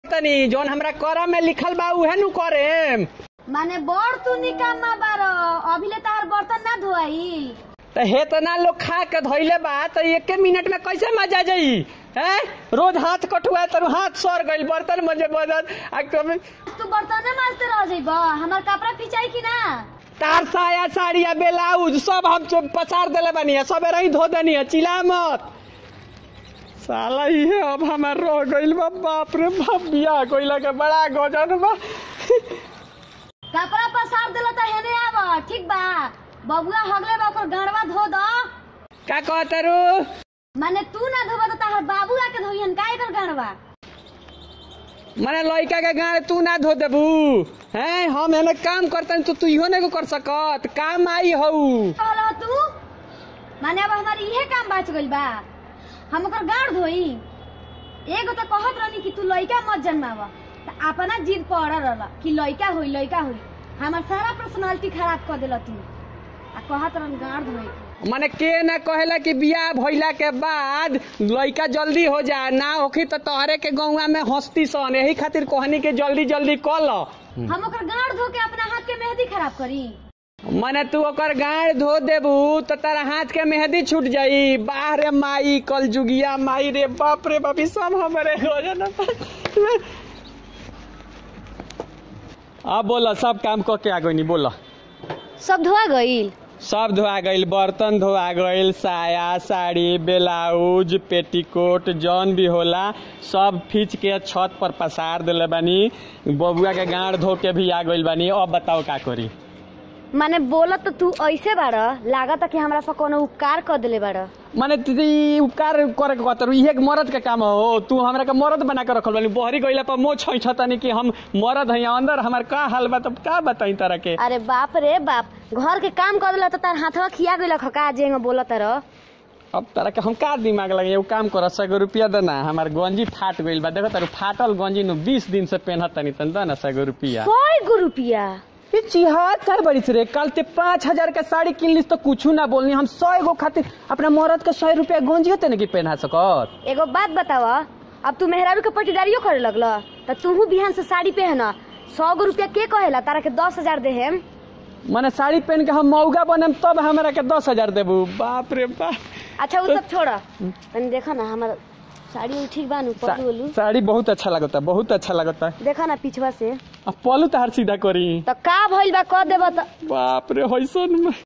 तनी जौन हमरा करम में लिखल बा उहे नु करे माने बड़ तू निकामा बार अभिले तार बर्तन ना धोआई त हेतना लोग खा के धइले बा त एके मिनट में कैसे मजा जाई हैं रोज हाथ कटुआ तर हाथ सर गइल बर्तन मजे बदन आ कभी तू बर्तने माजते रह जाइब हमार कपड़ा पिचाई कि ना तार साया साड़ी आ ब्लाउज सब हम चो- पसार देले बानी है सबे रही धो देनी है चिल्ला मत साला इहे अब हमार रह गइल बा बाप रे बाप बियाह कइला के बड़ा गजन बा कपड़ा पसार देला त हेने आब ठीक बा बबुआ हगले बा ओकर गड़वा धो द का कहतरू माने तू ना धोबा त तार बाबू आके धोइहन का एकर गड़वा मने लड़का के गाड़ तू ना धो देबू हैं हम एने काम करतन तो तू इहो नहीं कर सकत काम आई हऊ कहला तू माने अब हमार इहे काम बच गइल बा हम ओकर गाड़ धोई एगो त कहत रहनी कि तू लइका मत जन्माव त अपना जिद पड़ रहल कि लइका होई लइका होई हमार सारा पर्सनालिटी खराब कर देला तू आ कहत रहन गाड़ धोई के। मने के ना कहेला कि बियाह भइला के बाद लड़का जल्दी हो जा ना होखी तो तोहरे के गौवा में हंसती सन यही खातिर कहनी के जल्दी जल्दी कल हम ओकर गाड़ धो के अपना हाथ के मेहंदी खराब करी मने तू ओकर गाड़ धो देबू तो तारा हाथ के मेहंदी छूट जाई बाहरे माई कल जुगिया माई रे बाप रे बापी सब हमरे हो जाना अब बोला सब काम क के आ गई बोला सब धोआ गईल सब धोआ गईल बर्तन धोआ गईल साया साड़ी ब्लाउज पेटीकोट जौन भी होला सब खींच के छत पर पसार देले बानी बबुआ के गाड़ धो के भी आ गईल बानी अब बताओ का करी माने बोलत तो तू ऐसे बाड़ लागत कि हमरा से कोनो उपकार कर देले बाड़ माने दीदी उपकार करे के कहतर इहे के मरद के काम हो तू हमरा के मरद बना के रखल बानी बहरी गईला पर मोह छै छतनी कि हम मरद हई अंदर हमार का हाल बा तब का बताई तरह के अरे बाप रे बाप घर के काम कर देला तो तार हाथवा खिया गइल खका जेंग बोलत रह अब तरह के हम का दिमाग लगे एगो काम कर सगो रुपया देना हमार गंजी फाट गईल बा देखो तारू फाटल गंजी नु बीस दिन से पहनत तनी तन देना सगो रुपया सौ गो रुपया ये चिहाद कर बड़ी रे कल ते पाँच हजार के साड़ी किन लीस तो कुछ ना बोलनी हम सौ एगो खातिर अपना मरद के सौ रुपया गंजी होते ना कि पहना सकत एगो बात बताव अब तू मेहरारू के पटीदारियो करे लगल त तूहू बिहान से साड़ी पहन सौ गो रुपया के कहेला तारा के दस हजार देहेम माने साड़ी पहन के हम मौगा बनम तब हमरा के दस हजार देबू बाप रे बाप अच्छा उ सब छोड़ तनी देखा ना हमार साड़ी उड़ी ठीक बानू सा, पलू ओलू साड़ी बहुत अच्छा लगता बहुत अच्छा लगता देखा ना पिछवा से अब पलू तहार सीधा करी त का भइल बा क देब त बाप रे होइसन में